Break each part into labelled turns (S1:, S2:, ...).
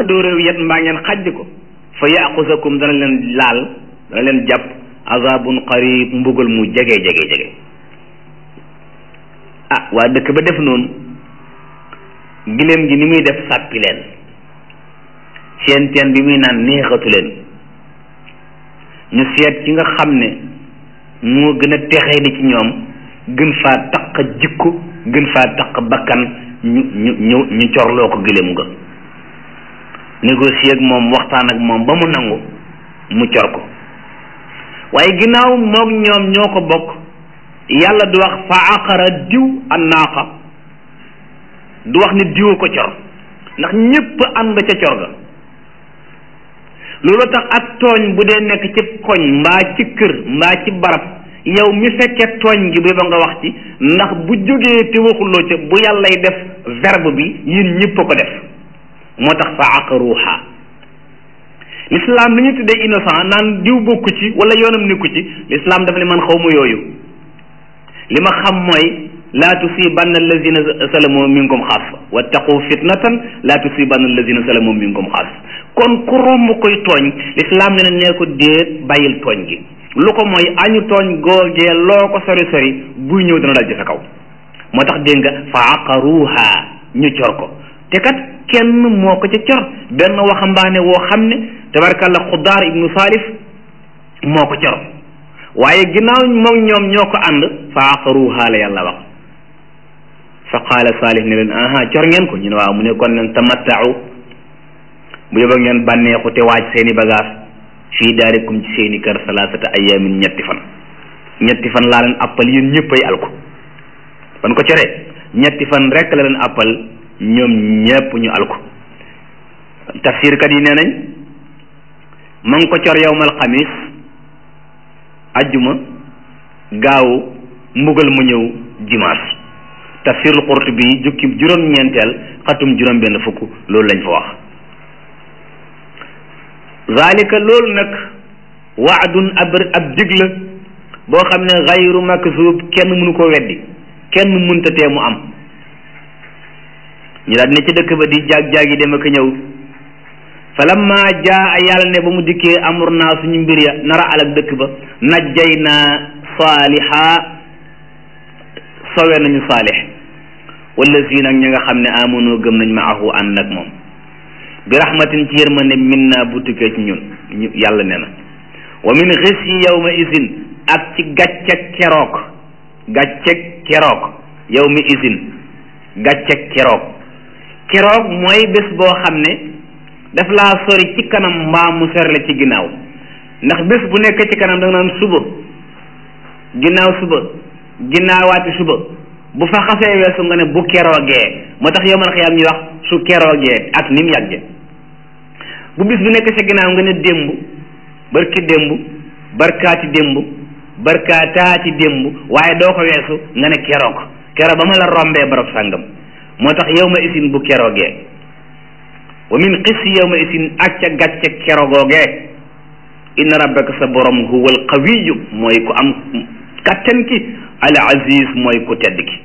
S1: dóoreew yet mbaa ngeen xajj ko fa yaxusakum dana leen laal dana leen jàpp azabun qarib mbugal mu jege jege jege ah waa dëkk ba def noonu giléem gi ni muy def sàppi leen seen teen bi muy naan neexatu leen ñu seet ci nga xam ne moo gën a texee di ci ñoom gën faa taq jikko gën faa taq bakkan ñu ñu ñu ñu corloo ko giléem nga négocier ak moom waxtaan ak moom ba mu nangu mu cor ko waaye ginnaaw moog ñoom ñoo ko bokk yàlla du wax fa aqara diw an naaqa du wax ni diwa ko cor ndax ñépp ànd ca cor ga loolu tax ak tooñ bu dee nekk ci koñ mbaa ci kër mbaa ci barab yow mi fekkee tooñ gi bi ba nga wax ci ndax bu jógee te waxuloo ca bu yàllay def verbe bi yéen ñépp a ko def moo tax fa aqaruha l'islam li ñu tuddee innocent naan diw bokku ci wala yoonam nekku ci l'islam dafa ne man xaw ma yooyu li ma xam mooy laa tusibanna allazina salamu minkum xaas wattaqu fitnatan laa tusibanna allazina salamu minkum xaas kon ku romb koy tooñ l'islam ne na nee ko déet bàyyil tooñ gi lu ko mooy añu tooñ googee loo ko sori sori buy ñëw dana dal ci sa kaw moo tax dégg nga fa aqaruha ñu cor ko te kat kenn moo ko ca cor benn waxambaane woo xam ne tabarkàlla xudaar ibnu salif moo ko cor waaye ginnaaw moom ñoom ñoo ko ànd fa aqaruha la yàlla wax fa qaala salih ne leen aha cor ngeen ko ñu ne waaw mu ne kon leen tamattau bu yóbba ngeen bànneexu te waaj seeni bagage fii daarikum ci seeni kër salaasata ayaamin ñetti fan ñetti fan laa leen appal yéen ñëpp ay alku ban ko coree ñetti fan rek la leen appal ñoom ñépp ñu alku tafsirkat yi nee nañ ma ngi ko cor yowmal xamis ajjuma gaawu mbugal mu ñëw dimanche tafsirul Qurtubi jukki juróom-ñeenteel xatum juróom-benn fukk loolu lañ fa wax zalika loolu nag waadun ab ab dig la boo xam ne xayru makzub kenn mënu ko weddi kenn mënta tee mu am ñu daal ne ci dëkk ba di jaag-jaag yi dem ak ñëw falamma jaa yàlla ne ba mu dikkee amur naa suñu mbir ya nara alak dëkk ba najjay naa saaliha sowe nañu saalix wala si nag ñi nga xam ne amonoo gëm nañ maahu ànd ak moom bi rahmatin ci yërmande min naa bu tukkee ci ñun ñu yàlla ne na wa min xis yi yawma isin ak ci gàcceg keroog gàcceg keroog yawma isin gàcceg keroog keroog mooy bés boo xam ne daf laa sori ci kanam mbaa mu sori la ci ginnaaw ndax bés bu nekk ci kanam da nga naan suba ginnaaw suba ginnaawaati suba bu fa xasee weesu nga ne bu keroogee moo tax yowmal xiyaam ñuy wax su keroogee ak ni mu yàgge bu bis bu nekk ci ginnaaw nga ne démb barki démb barkaati démb barkaataati démb waaye doo ko weesu nga ne keroog keroog ba ma la rombee barab sàngam moo tax yow ma isin bu keroogee wa min xis yow ma isin ak ca gàcce kerogoogee inna rabbaka sa borom huwa al qawiyu mooy ku am kattan ki al aziz mooy ku tedd ki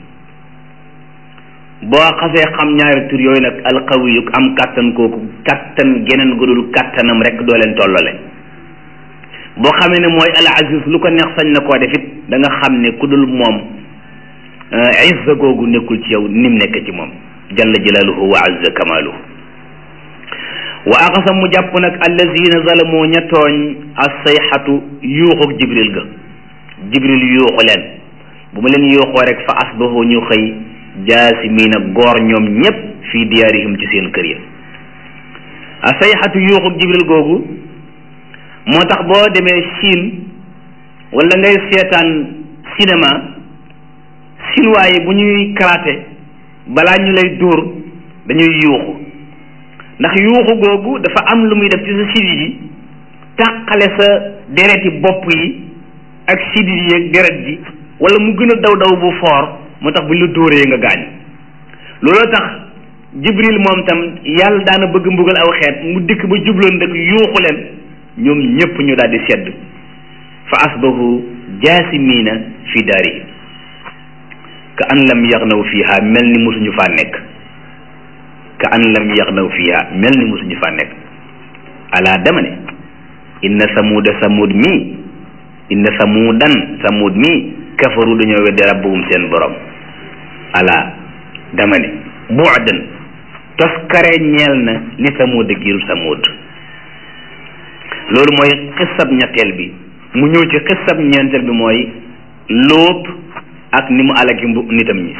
S1: boo xasee xam ñaari tur yooyu nag al qawiyu am kattan kooku kattan geneen gudul kattanam rek doo leen tollale boo xamee ne mooy al aziz lu ko neex sañ na koo def it da nga xam ne ku dul moom izza googu nekkul ci yow nim nekk ci moom jalla jalaaluhu wa azza kamaaluhu wa axasa mu jàpp nag allazina zalamoo ña tooñ assayxatu yuuxuk jibril ga jibril yuuxu leen bu ma leen yuuxoo rek fa asbahu ñu xëy jaasimiina goor ñoom ñépp fii diyaarihim ci seen kër ya assayxatu yuuxuk jibril googu moo tax boo demee Chine wala ngay seetaan cinéma chinois yi bu ñuy karaté balaa ñu lay dóor dañuy yuuxu ndax yuuxu googu dafa am lu muy def ci sa sidit yi tàqale sa dereti bopp yi ak sidit yi ak deret ji wala mu gën a daw daw bu foor moo tax bu ñu la dóoree nga gaañ looloo tax jibril moom tam yàlla daana bëgg mbugal aw xeet mu dikk ba jubloon dëkk yuuxu leen ñoom ñépp ñu daal di sedd fa asbahu jaasimiina fi daarihim ka an lam yaxnaw fiha mel ni mosuñu faa nekk ka an lam yaxnaw fiha mel ni musuñu faa nekk ala dama ne inna samuuda samuud mii inna samuudan samuud mii kafaru dañoo weddi rabbahum seen borom ala dama ne bu'dan toskare ñeel na li samuuda giiru samuud loolu mooy xisab ñetteel bi mu ñëw ci xisab ñeenteel bi mooy lóot ak ni mu alagi mbu nitam ñi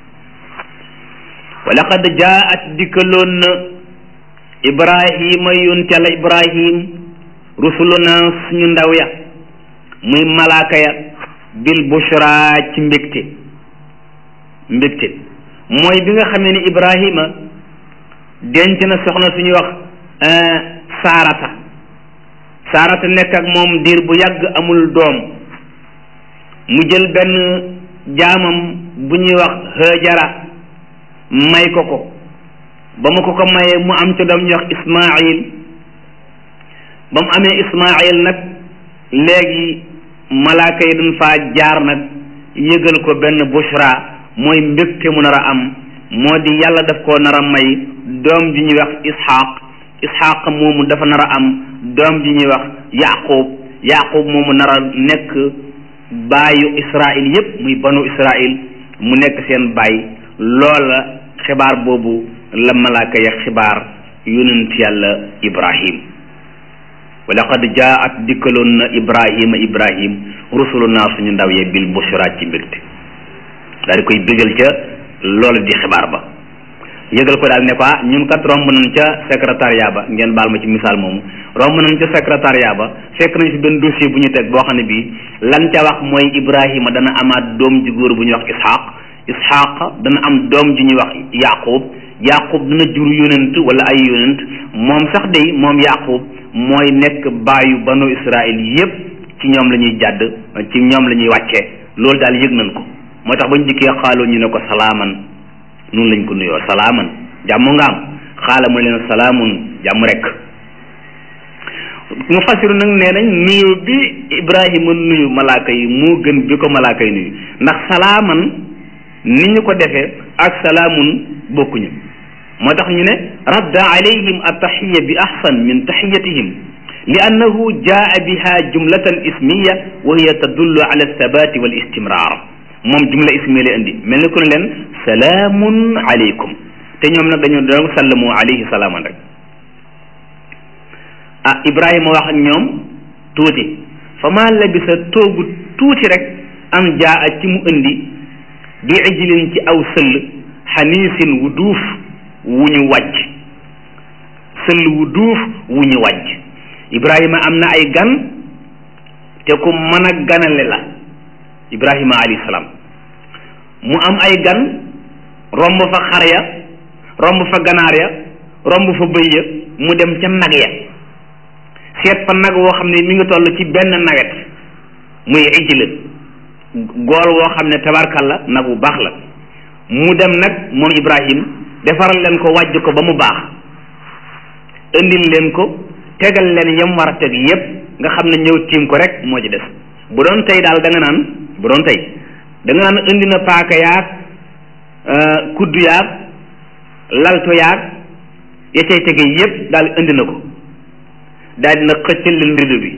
S1: wa laqad jaat dikkaloon na ibrahima yuntela ibrahim rusuluna suñu ndaw ya muy malaaka ya bil bushra ci mbégte mbégte mooy bi nga xamee ni ibrahima denc na soxna suñuy wax saarata saarata nekk ak moom diir bu yàgg amul doom mu jël benn jaamam bu ñuy wax hëjara may ko ko ba mu ko ko mayee mu am ca doom ñuy wax ismail ba mu amee ismail nag léegi malaaka yi dañ faa jaar nag yëgal ko benn bushra mooy mbégte mu nar a am moo di yàlla daf koo nar a may doom ji ñuy wax ishaq ishaq moomu dafa nar a am doom ji ñuy wax yaqub yaqub moomu nar a nekk baayu israil yépp muy banu israil mu nekk seen baay loola xibaar boobu la malaaka ya xibaar yonent yàlla ibrahim wa laqad jaat dikkaloon na ibrahima ibrahim rusuluna suñu ndaw ye bil bushra ci mbégte daal di koy bégal ca loola di xibaar ba yëgal ko daal ne ko ñun kat romb nañ ca secrétariat ba ngeen baal ma ci misaal moomu romb nañ ca secrétariat ba fekk nañ fi benn dossier bu ñu teg boo xam ne bii lan ca wax mooy ibrahima dana amaat doom ji góor bu ñuy wax ishaq ishaq dana am doom ji ñuy wax yaqub yaqub dana jur yonent wala ay yonent moom sax day moom yaqub mooy nekk baayu banu israil yépp ci ñoom la ñuy jàdd ci ñoom la ñuy wàccee loolu daal yëg nañ ko moo tax bañ dikkee xaaloo ñu ne ko salaaman noonu lañ ko nuyoo salaaman jàmm nga am xaala mu leen salaamun jàmm rek mu fasiru nag nee nañ nuyu bi ibrahima nuyu malaaka yi moo gën bi ko malaaka yi nuyu ndax salaaman ni ñu ko defee ak salaamun bokkuñu moo tax ñu ne radda alayhim attaxiya bi ahsan min taxiyatihim li annahu jaa biha jumlatan ismiya wa hiya tadullu ala althabati wal istimrar moom jumla ismiya la indi mel ni ku ne leen salaamun aleykum te ñoom nag dañoo doon sallamu alayhi salaaman rek ah ibrahima wax ak ñoom tuuti fa maa labisa toogu tuuti rek am jaa ci mu indi bi ijlin ci aw sëll xaniisin wu duuf wu ñu wàjj sëll wu duuf wu ñu wàjj ibrahima am na ay gan te ku mën a ganale la ibrahima alayhi salaam mu am ay gan romb fa xar ya romb fa ganaar ya romb fa bëy ya mu dem ca nag ya seet fa nag woo xam ne mi ngi toll ci benn nawet muy ijla gool woo xam ne tabarkalla nag bu baax la mu dem nag moom ibrahim defaral leen ko wàjj ko ba mu baax indil leen ko tegal leen yam war a teg yépp nga xam ne ñëw tiim ko rek moo ci des bu doon tey daal da nga naan bu doon tey da nga naan indi na paaka yaag kuddu yaag lalto yaag ya cay tege yépp daal indi na ko daal dina xëccal leen rido bi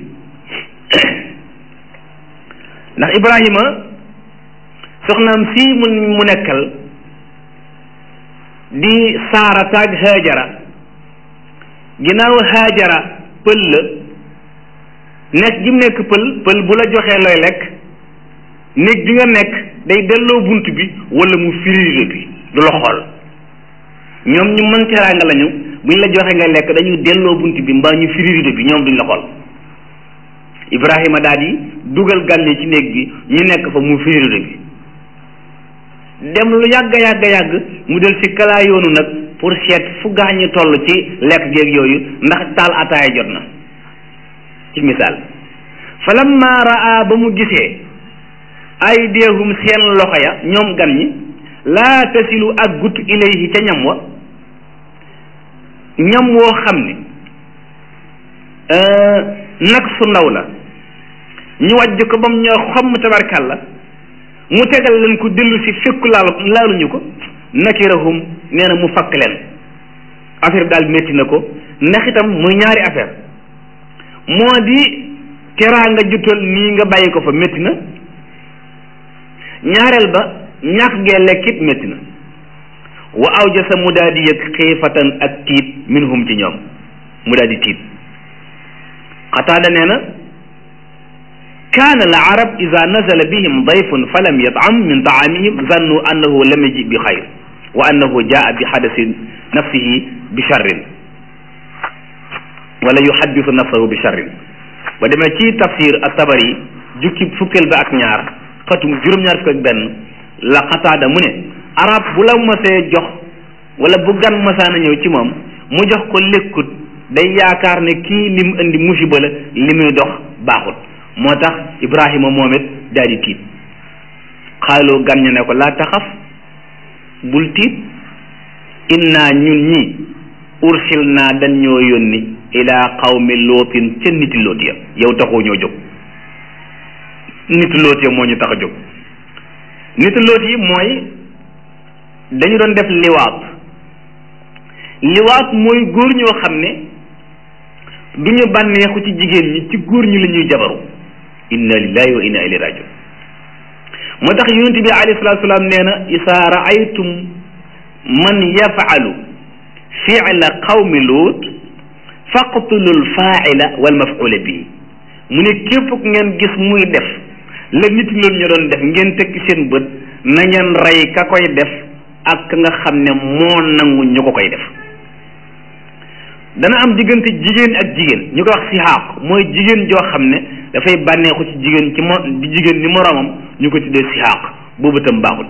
S1: ndax ibrahima soxnaam sii mu mu nekkal di saara taag haajara ginnaaw haajara pël la nekk gi mu nekk pël pël bu la joxee looy lekk néeg bi nga nekk day delloo bunt bi wala mu firi bi du la xool ñoom ñu mën teraanga lañu buñ la joxee nga lekk dañuy delloo bunt bi mbaa ñu firi rido bi ñoom duñ la xool Ibrahima daal di dugal gan yi ci néeg bi ñu nekk fa mu firi rido bi dem lu yàgg yàgg yàgg mu del si kalaa yoonu nag pour seet fu gaañu toll ci lekk géeg yooyu ndax taal ataaya jot na ci misaal falamma raa ba mu gisee aydiyahum seen loxo ya ñoom gan ñi laa tasilu ak gut ilayhi ca ñam wa ñam woo xam ne nag su ndaw la ñu wàjj ko ba mu ñoo xomm tabarkal la mu tegal leen ko dellu si fekku laal laaluñu ko nakirahum nee na mu fakk leen affaire bi daal métti na ko ndax itam muy ñaari affaire moo di teraanga jutal nii nga bàyyi ko fa métti na ñaareel ba ñàkk gee lekkit métti na wa awjasa mu daal di yëg xiifatan ak tiit minhum ci ñoom mu daal di tiit qataada nee na kaana al arab ida nazala bihim dayfun falam yatam min taamihim zannu annahu lam yaji bi xayr wa annahu jaa bi xadasi nafsihi bi charrin wala yuhaddisu nafsahu bi charrin ba demee ci tafsir at-Tabari jukki fukkeel ba ak ñaar xatum juróom-ñaar fukk ak benn la xataada mu ne arab bu la mosee jox wala bu gan mosaana ñëw ci moom mu jox ko lekkut day yaakaar ne kii lim indi musiba la li muy dox baaxut moo tax Ibrahima moom it daal di tiit xaaloo gan ña ne ko laa taxaf bul tiit inna ñun ñi ursil naa dañ ñoo yónni ila qawmi lootin ca niti loot ya yow taxoo ñoo jóg niti loot ya moo ñu tax a jóg niti loot yi mooy dañu doon def liwaat liwaat mooy góor ñoo xam ne du ñu bànneexu ci jigéen ñi ci góor ñi la ñuy jabaru inna lillahi wa inna ilayhi rajiun moo tax yonent bi alayhi salaatu salaam nee na isaa raaytum man yafaalu fiila qawmi luut faqtulu lfaaila wal mafuula bii mu ne képp ku ngeen gis muy def la nit loolu ñu doon def ngeen tekki seen bët na ngeen rey ka koy def ak ka nga xam ne moo nangu ñu ko koy def dana am diggante jigéen ak jigéen ñu koy wax sihaaq mooy jigéen joo xam ne dafay bànneexu ci jigéen ci mo di jigéen ni moroomam ñu ko tuddee sihaaq boobu tam baaxul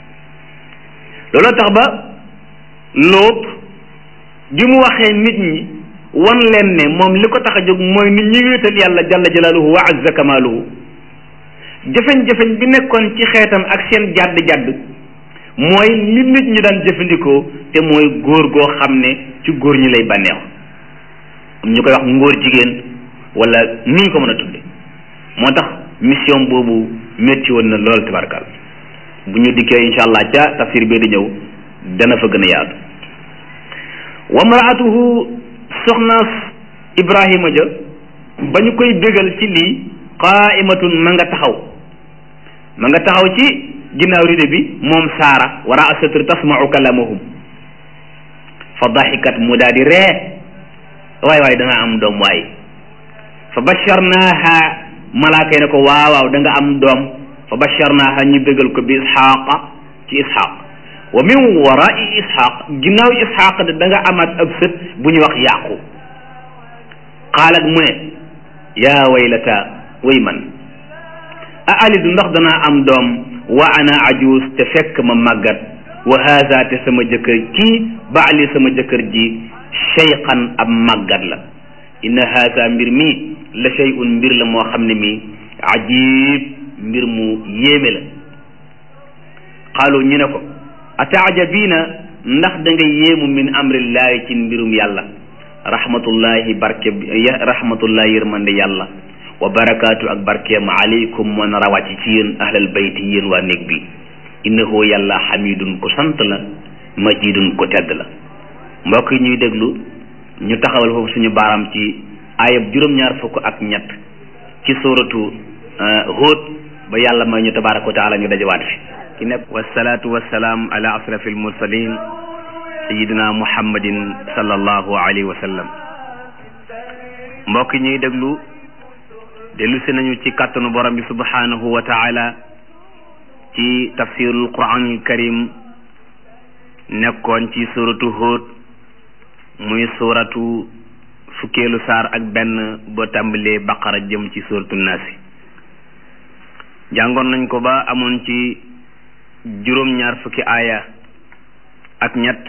S1: looloo tax ba lóot bi mu waxee nit ñi wan leen ne moom li ko tax a jóg mooy nit ñi wéetal yàlla jalla jalaaluhu wa azza kamaaluhu jëfeñ-jëfeñ bi nekkoon ci xeetam ak seen jàdd-jàdd mooy li nit ñi daan jëfandikoo te mooy góor goo xam ne ci góor ñi lay bànneexu ñu koy wax ngóor jigéen wala ni ñu ko mën a tudde moo tax mission boobu métti woon na lool tabarkal bu ñu dikkee incha allah ca tafsir bi di ñëw dana fa gën a yaatu wa mraatuhu soxnaas ibrahima ja ba ñu koy bégal ci lii qaaimatun ma nga taxaw ma nga taxaw ci ginnaaw ride bi moom saara wara asatr tasmau kalamahum fa daxikat mu daal di ree waay waay da nga am doom waay fa basharnaaha malaaka yi ne ko waaw waaw da nga am doom fa basharnaaha ñu bégal ko bi isxaaqa ci isxaaq wa min warai isxaaq ginnaaw isxaaq de da nga amaat ab sët bu ñu wax yaqub qaalat mu ne yaa waylata way man a alidu ndax danaa am doom wa ana ajuus te fekk ma màggat wa haza te sama jëkkër kii baali sama jëkkër ji cheyqan ab màggat la inna haza mbir mi la cheyun mbir la moo xam ne mi ajib mbir mu yéeme la qaalu ñu ne ko ataajabiina ndax da nga yéemu min amrillahi ci mbirum yàlla rahmatullahi barke rahmatullahi yërmande yàlla wa barakaatu ak barkeem aleykum moo nar a wàcc ci yéen ahlal bayti yéen waa néeg bi innahu yàlla xamidun ko sant la majidun ko tedd la mbokk yi ñuy déglu ñu taxawal foofu suñu baaraam ci ayab juróom-ñaar fukk ak ñett ci suratu Hud ba yàlla may ñu tabaraka wa taala ñu dajawaat fi ki nekk wasalaatu wasalaam ala asrafi almursalin sayidina muhammadin sallallahu alayhi wa sallam mbokk yi ñuy déglu dellu si nañu ci kàttanu borom bi subhanahu wa taala ci tafsirul quranul karim nekkoon ci suratu Hud muy suratu fukkeelu saar ak benn ba tàmbalee baqara jëm ci suratu naasi jàngoon nañ ko ba amoon ci juróom-ñaar fukki aaya ak ñett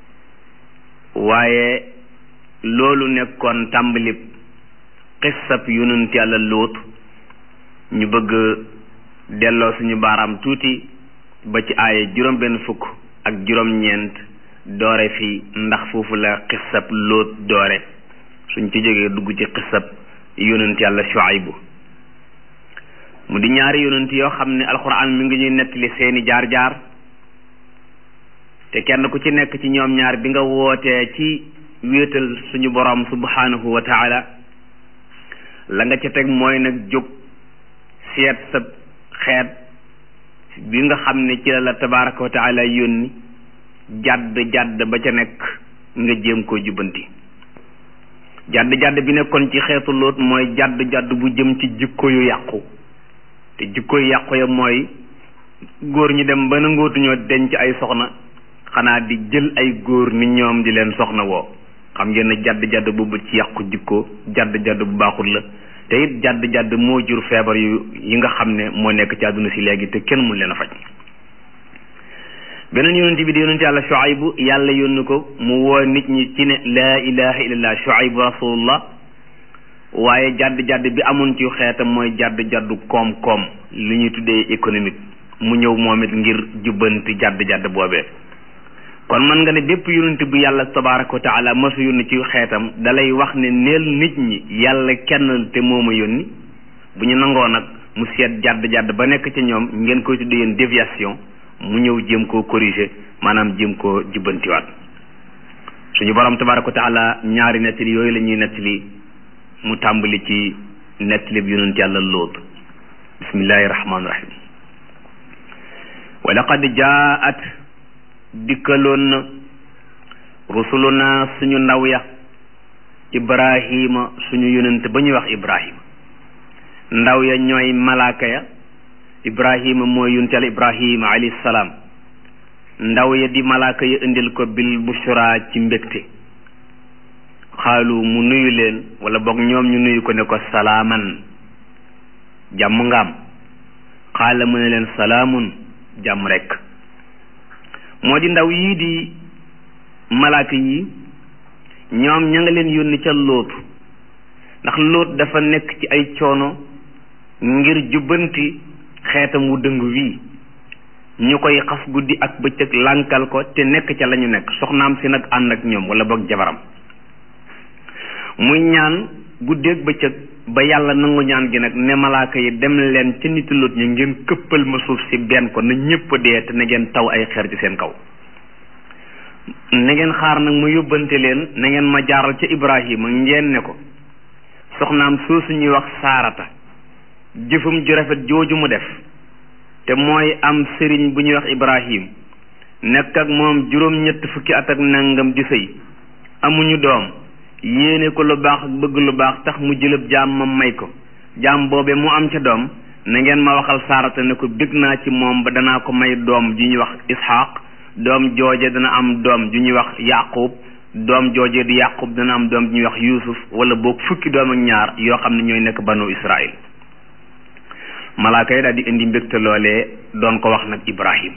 S1: waaye loolu nekkoon tàmbalib xissab yonent yàlla lóot ñu bëgg delloo suñu baaraam tuuti ba ci aaya juróom benn fukk ak juróom ñeent doore fi ndax foofu la xissab lóot doore suñ ci jógee dugg ci xissab yonent yàlla Shuaybu mu di ñaari yonent yoo xam ne alxuraan mi ngi ñuy nettali seeni jaar-jaar te kenn ku ci nekk ci ñoom ñaar bi nga wootee ci wéetal suñu borom subhanahu wa taala la nga ca teg mooy nag jóg seet sa xeet bi nga xam ne ci la la tabaraka wa taala yónni jàdd jàdd ba ca nekk nga jéem koo jubbanti jàdd jàdd bi nekkoon ci xeetu loot mooy jàdd jàdd bu jëm ci jikko yu yàqu te jikko yu yàqu ya mooy góor ñi dem ba nangootuñoo denc ay soxna xanaa di jël ay góor ni ñoom di leen soxna woo xam ngeen ne jàdd jàdd boobu ci yàqu jikko jàdd jàdd bu baaxul la te it jàdd jàdd moo jur feebar yu yi nga xam ne moo nekk ci àdduna si léegi te kenn mun leen a faj beneen yonent bi di yonent yàlla Shuaybu yàlla yónni ko mu woo nit ñi ci ne laa ilaha illallah Shuaybu rasulullah waaye jàdd jàdd bi amoon ci xeetam mooy jàdd jàddu koom-koom li ñuy tuddee économique mu ñëw moom it ngir jubbanti jàdd jàdd boobee kon mën nga ne bépp yonent bu yàlla tabaraka wa taala masu yónni ci xeetam dalay wax ne neel nit ñi yàlla kenn te mooma yónni bu ñu nangoo nag mu seet jàdd jàdd ba nekk ci ñoom ngeen koy tuddee yéen déviation mu ñëw jéem koo corriger maanaam jéem koo jubbantiwaat suñu borom tabaraka wa taala ñaari nettali yooyu la ñuy nettali mu tàmbali ci nettali bi yonent yàlla lóot bismillahi rahmaani rahim wa laqad jaat dikkaloon na rusuluna suñu ndaw ya ibrahima suñu yonent ba ñuy wax ibrahima ndaw ya ñooy malaaka ya ibrahima mooy yonent yàlla ibrahima alayhi salaam ndaw ya di malaaka ya indil ko bil bushra ci mbégte xaalu mu nuyu leen wala boog ñoom ñu nuyu ko ne ko salaaman jàmm ngaam xaala mu ne leen salaamun jàmm rekk moo di ndaw yii di malaaka yi ñoom ña nga leen yónni ca lóotu ndax lóot dafa nekk ci ay coono ngir jubbanti xeetam wu dëng wii ñu koy xas guddi ak bëccëg lànkal ko te nekk ca la ñu nekk soxnaam si nag ànd ak ñoom wala boog jabaram muy ñaan guddeeg bëccëg ba yàlla nangu ñaan gi nag ne malaaka yi dem leen ca niti lóot ñi ngeen këppal ma suuf si benn ko na ñëpp dee te na ngeen taw ay xeer ci seen kaw na ngeen xaar nag mu yóbbante leen na ngeen ma jaaral ca ibrahima ngeen ne ko soxnaam soosu ñuy wax saarata jëfum ju rafet jooju mu def te mooy am sëriñ bu ñuy wax ibrahim nekk ak moom juróom-ñett fukki at ak nangam di sëy amuñu doom yéene ko lu baax ak bëgg lu baax tax mu jëlëb jaam ma may ko jaam boobe mu am ca doom na ngeen ma waxal saarata ne ko bég naa ci moom ba danaa ko may doom ju ñuy wax isxaq doom jooje dana am doom ju ñuy wax yaqub doom jooje di yaqub dana am doom ju ñuy wax yusuf wala boog fukki doom ak ñaar yoo xam ne ñooy nekk banu israil malaaka yi daal di indi mbégte loolee doon ko wax nag ibrahim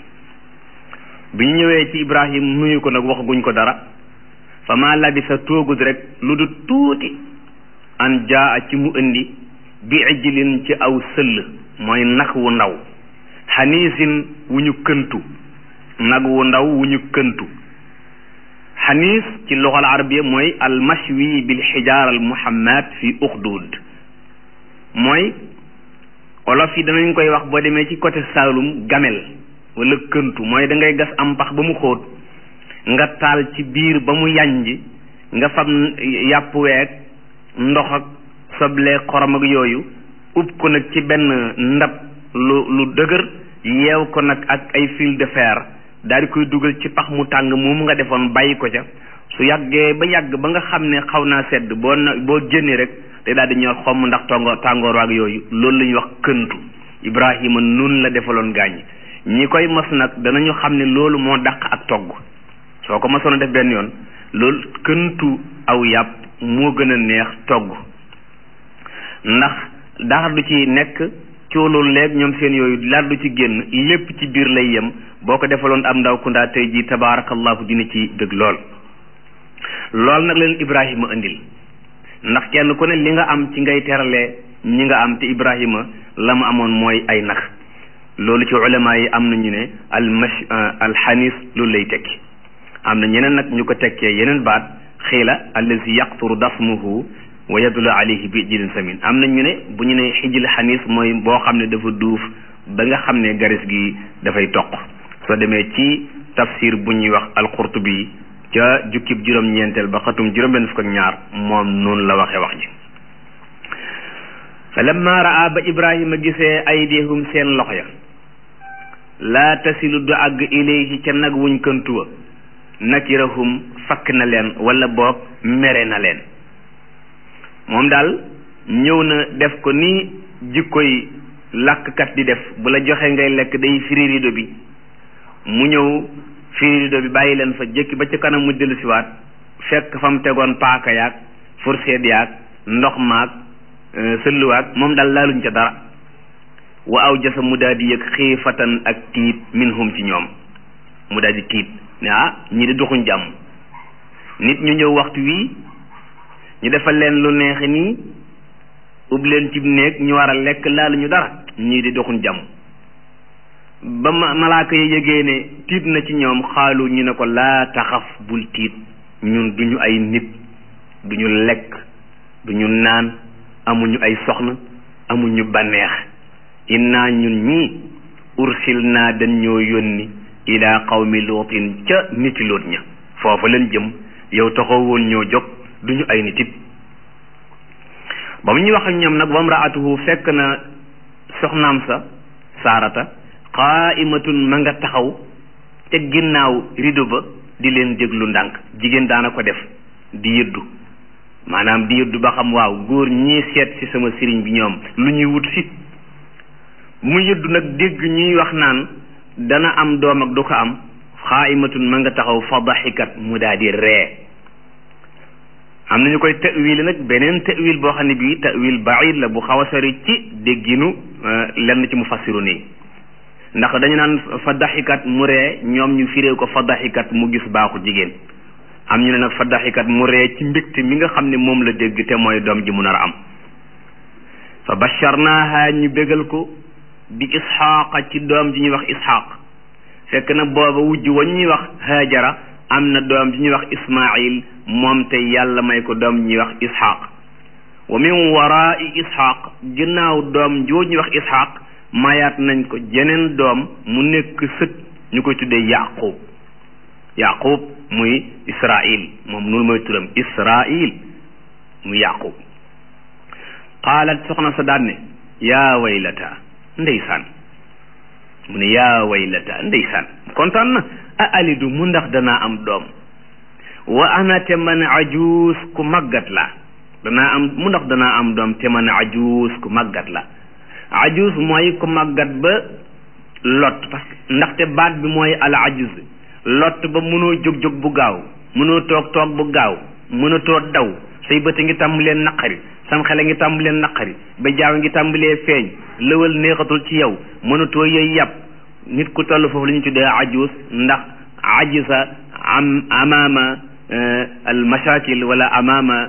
S1: bi ñu ñëwee ci ibrahim nuyu ko nag waxaguñ ko dara fa ma labisa toogut rek lu du tuuti an jaa ci mu indi bi ijlin ci aw sëll mooy nag wu ndaw xaniisin wu ñu këntu nag wu ndaw wu ñu këntu xaniis ci luxal arabiya mooy al mashwi bil xijaar al muhammad fi uxdud mooy olof yi danañ koy wax boo demee ci côté Saalum gamel wala këntu mooy da ngay gas am pax ba mu xóot nga taal ci biir ba mu yànj nga fab yàpp weeg ndox ak soble xorom ak yooyu ub ko nag ci benn ndab lu lu dëgër yeew ko nag ak ay fil de fer daal di koy dugal ci pax mu tàng moomu nga defoon bàyyi ko ca su yàggee ba yàgg ba nga xam ne xaw naa sedd boo na boo génnee rek te daal di ñor xomm ndax tongoor tàngoor waag yooyu loolu la ñuy wax këntu Ibrahima nun la defaloon gaañ ñi koy mos nag danañu xam ne loolu moo dàq ak togg soo ko mosoon a def benn yoon loolu këntu aw yàpp moo gën a neex togg ndax dara du ci nekk cooloolu léeg ñoom seen yooyu laat du ci génn lépp ci biir lay yem boo ko defaloon am ndaw kundaa tey ji tabaarakallahu dina ci dëgg lool lool nag leen Ibrahima indil ndax kenn ku ne li nga am ci ngay teralee ñi nga am te Ibrahima la mu amoon mooy ay nag loolu ci ulama yi am nañu ne al mash al xanis loolu lay tekki am na ñeneen nag ñu ko tekkee yeneen baat xiila allazi yaqturu dasmuhu wa yadulu alayhi bi jilin samin am na ñu ne bu ñu ne xijil xanis mooy boo xam ne dafa duuf ba nga xam ne garis gi dafay toq soo demee ci tafsir bu ñuy wax alqurtubi ca jukkib juróom-ñeenteel ba xatum juróom-benn fukk ak ñaar moom noonu la waxee wax ji fa lamma raa ba ibrahima gisee aydihum seen loxo ya laa tasilu du àgg ilayhi ca nag wuñ këntuwa nakirahum fakk na leen wala boog mere na leen moom daal ñëw na def ko ni jikkoy làkkat di def bu la joxe ngay lekk day firi rido bi mu ñëw firi rido bi bàyyi leen fa jëkki ba ci kanam mu dellu siwaat fekk fa mu tegoon paaka yaag fourchette yaag ndox maag sëlluwaag moom daal laaluñ ca dara wa aw jasa mu daal di yëg xiifatan ak tiit minhum ci ñoom mu daal di tiit ne ah ñii di doxuñ jàmm nit ñu ñëw waxtu wii ñu defal leen lu neexe nii ub leen ci néeg ñu war a lekk laaluñu dara ñii di doxuñ jàmm ba ma malaaka yi yëgee ne tiit na ci ñoom xaalu ñu ne ko laa taxaf bul tiit ñun duñu ay nit duñu lekk duñu naan amuñu ay soxna amuñu banneex innaa ñun ñii ursil naa dañ ñoo yónni ila qawmi lootin ca niti loot ña foofa leen jëm yow taxaw woon ñoo jóg duñu ay nitit ba mu ñuy wax ak ñoom nag wamraatuhu fekk na soxnaam sa saarata qaimatun ma nga taxaw ca ginnaaw rido ba di leen déglu ndànk jigéen daana ko def di yëddu maanaam di yëddu ba xam waaw góor ñii seet ci sama sëriñ bi ñoom lu ñuy wut si mu yëddu nag dégg ñuy wax naan dana am doom ak du ko am xaayimatun ma nga taxaw fa daxikat mu daal di ree am nañu koy tawil nag beneen tawil boo xam ne bii tawil baid la bu xaw a sori ci dégginu lenn ci mu fassiru nii ndax dañu naan fa daxikat mu ree ñoom ñu firee ko fa daxikat mu gis baaxu jigéen am ñu ne nag fa daxikat mu ree ci mbégte mi nga xam ne moom la dégg te mooy doom ji mu nar a am fa basharnaaha ñu bégal ko bi isxaaqa ci doom ji ñuy wax isxaaq fekk na booba wujj wa ñuy wax haajara am na doom ji ñuy wax ismail moom te yàlla may ko doom ñuy wax isxaaq wa min waraai isxaaq ginnaaw doom joo ñuy wax isxaaq mayaat nañ ko jeneen doom mu nekk sët ñu koy tuddee yaqub yaqub muy israil moom noonu mooy turam israil muy yaqub qaalat soxna sa daan ne yaa waylata ndeysaan mu ne yaa waylata ndeysaan kontaan na a alidu mu ndax danaa am doom wa ana te man ajuus ku màggat la danaa am mu ndax danaa am doom te man ajuus ku màggat la ajuus mooy ku màggat ba lot parce que ndaxte baat bi mooy al ajuz lot ba mënoo jóg-jóg bu gaaw mënoo toog toog bu gaaw mënatoo daw say bët ngi tàmbalee naqari sam xele ngi tàmbalee naqari ba jaaw ngi tàmbalee feeñ lëwal neexatul ci yow mënatoo yooyu yàpp nit ku toll foofu la ñu tuddee ajuus ndax ajisa am amaama al mashakil wala amaama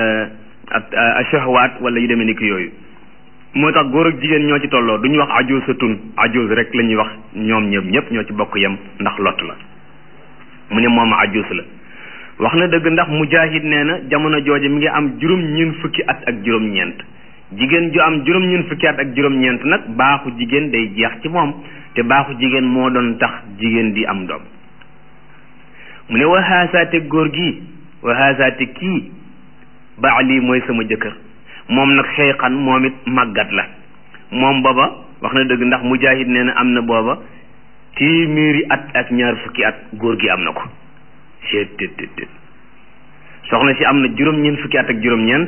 S1: ashahwaat wala yu demee ni ki yooyu moo tax góor ak jigéen ñoo ci tolloo duñu wax ajuusatun ajuus rek la ñuy wax ñoom ñëpp ñëpp ñoo ci bokk yem ndax lot la mu ne moom ajuus la wax na dëgg ndax mujahid nee na jamono jooje mi ngi am juróom ñeent fukki at ak juróom-ñeent jigéen ju am juróom ñeent fukki at ak juróom-ñeent nag baaxu jigéen day jeex ci moom te baaxu jigéen moo doon tax jigéen di am doom mu ne wa haasaate góor gi wa haasaate kii baali mooy sama jëkkër moom nag xeyxan moom it màggat la moom booba wax na dëgg ndax mujahid nee na am na booba téeméeri at ak ñaar fukki at góor gi am na ko seet tét tét tét soxna si am na juróom-ñeent fukki at ak juróom-ñeent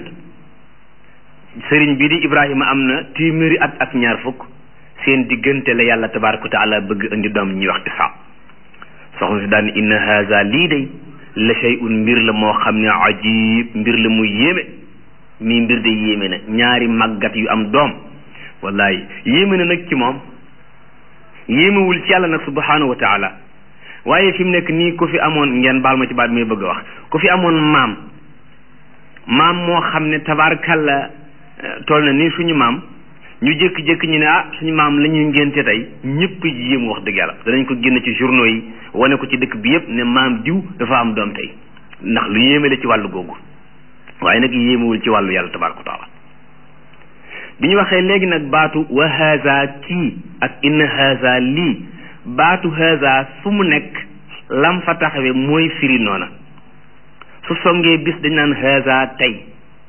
S1: sëriñ bii di Ibrahima am na téeméeri at ak ñaar fukk seen diggante la yàlla tabaaraka wa taala bëgg indi doom ñuy wax Isaaq soxna si daan inna haza lii day la shay'un mbir la moo xam ne ajib mbir la muy yéeme mii mbir de yéeme na ñaari màggat yu am doom wallahi yéeme na nag ci moom yéemewul ci yàlla nag subhanahu wa taala waaye fi mu nekk nii ku fi amoon ngeen baal ma ci baat mi bëgg a wax ku fi amoon maam maam moo xam ne tabaarkalla toll na nii suñu maam ñu jékki-jékki ñu ne ah suñu maam la ñuy ngénte tey ñëpp yéem wax dëgg yàlla danañ ko génn ci journaux yi wane ko ci dëkk bi yëpp ne maam diw dafa am doom tey ndax lu yéeme la ci wàllu googu waaye nag yéemewul ci wàllu yàlla tabaaraka wa taala bi ñu waxee léegi nag baatu wa haza kii ak inna haza lii baatu haza fu mu nekk lam fa taxawe mooy firi noona su songee bis dañ naan haza tey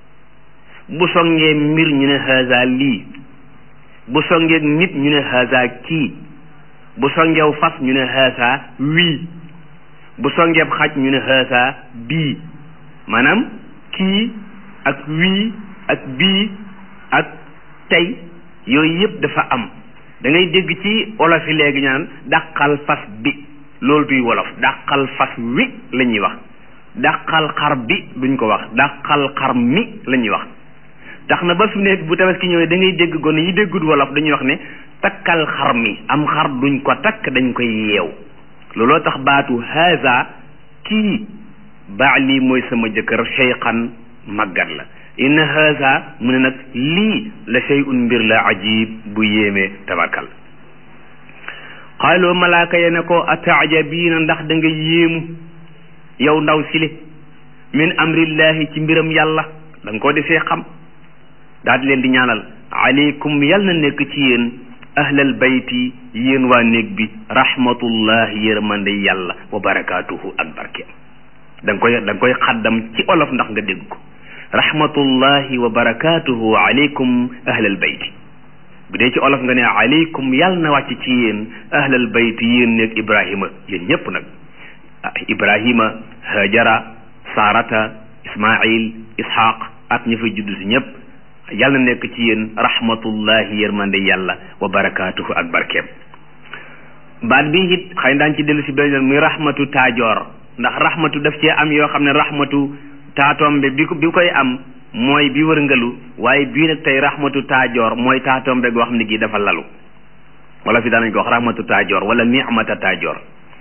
S1: bu songee mbir ñu ne haza lii bu songee nit ñu ne haza kii bu songeew fas ñu ne haza wii bu songeeb xaj ñu ne haza bii maanaam kii ak wii ak bii ak tey yooyu yëpp dafa am da ngay dégg ci wolof yi léegi ñaan dàqal fas bi loolu duy wolof dàqal fas wi la ñuy wax dàqal xar bi duñ ko wax dàqal xar mi la ñuy wax tax na ba fi ne bu tabaski ñëwee da ngay dégg gone yi déggul wolof dañuy wax ne takkal xar mi am xar duñ ko takk dañ koy yeew looloo tax baatu haza kii baali mooy sama jëkkër cheykhan màggat la inna haza mu ne nag lii la shay'un mbir la ajib bu yéemee tabarkal xaaloo malaaka ya ne ko ataajabiina ndax da nga yéemu yow ndaw sile min amrillahi ci mbiram yàlla da nga koo defee xam daal di leen di ñaanal aleykum yal na nekk ci yéen ahlal bayti yéen waa néeg bi rahmatullahi yërmande yàlla wa barakaatuhu ak barkeem da nga koy da nga koy xaddam ci olof ndax nga dégg ko rahmatullahi wa barakaatuhu aleykum ahlal bayti bu dee ci olof nga ne aleykum yàlla na wàcc ci yéen ahlal bayti yéen néeg ibrahima yéen ñépp nag ibrahima hajara sarata ismail ishaq ak ñi fay judd si ñépp yàlla na nekk ci yéen rahmatullahi yërmande yàlla wa barakaatuhu ak barkeem baat bi it xëy daan ci dellu si benn muy rahmatu taajoor ndax rahmatu daf cee am yoo xam ne rahmatu taatombe bi bi koy am mooy bi wërngalu waaye bii nag tey rahmatu taajoor mooy taatombe goo xam ne gii dafa lalu wala fi daanañ ko wax rahmatu taajoor wala ni'mata taajoor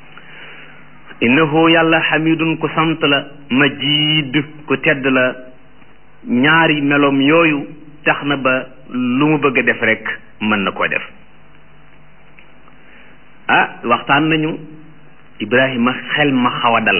S1: innahu yàlla xamidun ku sant la majid ku tedd la ñaari meloom yooyu tax na ba lu mu bëgg a def rek mën na koo def ah waxtaan nañu Ibrahima xel ma xaw a dal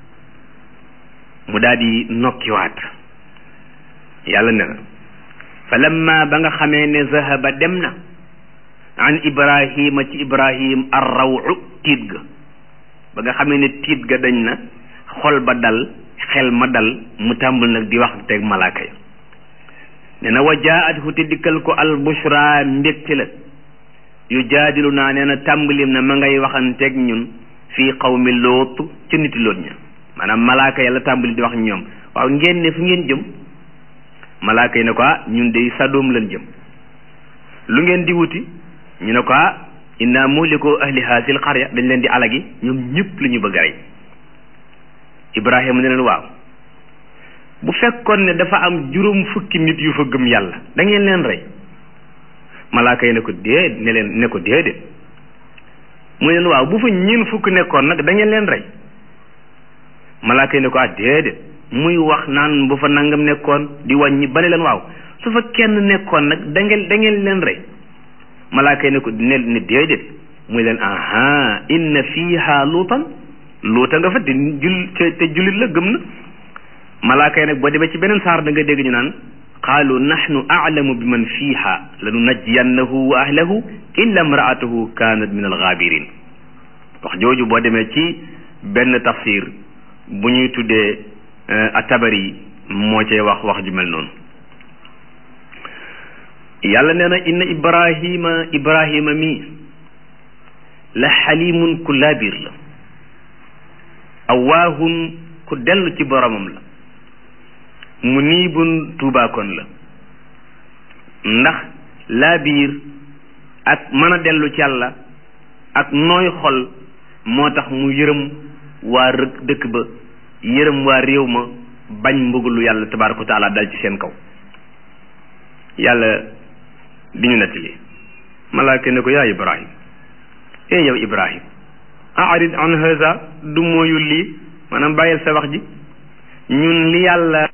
S1: mu daal di nokkiwaat yàlla ne fa lamma ba nga xamee ne zahaba dem na an Ibrahima ci Ibrahim ar rawu tiit ga ba nga xamee ne tiit ga dañ na xol ba dal xel ma dal mu tàmbul nag di wax teg malaaka ya ne na wa jaathu te dikkal ko al bushra mbégte la yu jaadilu naa nee na tàmbalim na ma ngay waxanteeg ñun fii qawmi loot ci niti loot ña maanaam malaaka ya la tàmbali di wax ñoom waaw ngeen ne fu ngeen jëm malaaka yi ne ko ah ñun de sadoom lan jëm lu ngeen di wuti ñu ne ko ah inna muhliku ahli hasil qarya dañ leen di alagi ñoom ñëpp la ñu bëgg a rey ibrahima ne leen waaw bu fekkoon ne dafa am juróom fukki nit yu fa gëm yàlla da ngeen leen rey malaaka yi ne ko dee ne leen ne ko déedéet mu leen waaw bu fa ñeen fukk nekkoon nag da ngeen leen rey malaaka yi ne ko ah déedéet muy wax naan bu fa nangam nekkoon di wàññi ba ne leen waaw su fa kenn nekkoon nag da ngeen da ngeen leen rey malaaka yi ne ko ne ne déedéet muy leen aha inna fiha luutan luuta nga fa te jul te jullit la gëm na malaaka yi nag boo demee ci beneen saar da nga dégg ñu naan qaalu nahnu a'lamu bi man fiiha lanu najjiyannahu wa ahlahu illa imraatahu kanat min algaabirin wax jooju boo demee ci benn tafsir bu ñuy tuddee atabari moo cee wax wax ju mel noonu yàlla nee na inna ibrahima ibrahima mi la xalimun ku laabir la awaahun ku dellu ci boromam la mu niibun tuubaakoon la ndax laa biir ak mën a dellu ci yàlla ak nooy xol moo tax mu yërëm waa rëkk dëkk ba yërëm waa réew ma bañ mbugalu yàlla tabaaraka wa taala dal ci seen kaw yàlla di ñu nettali malaaka ne ko yaa ibrahim ee yow ibrahim arid an haza du mooyul lii maanaam bàyyil sa wax ji ñun li yàlla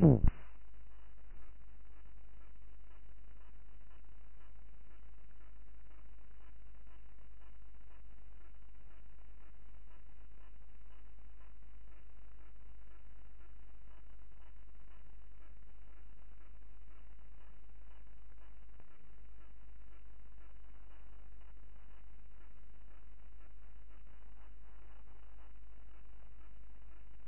S2: wabarakatuh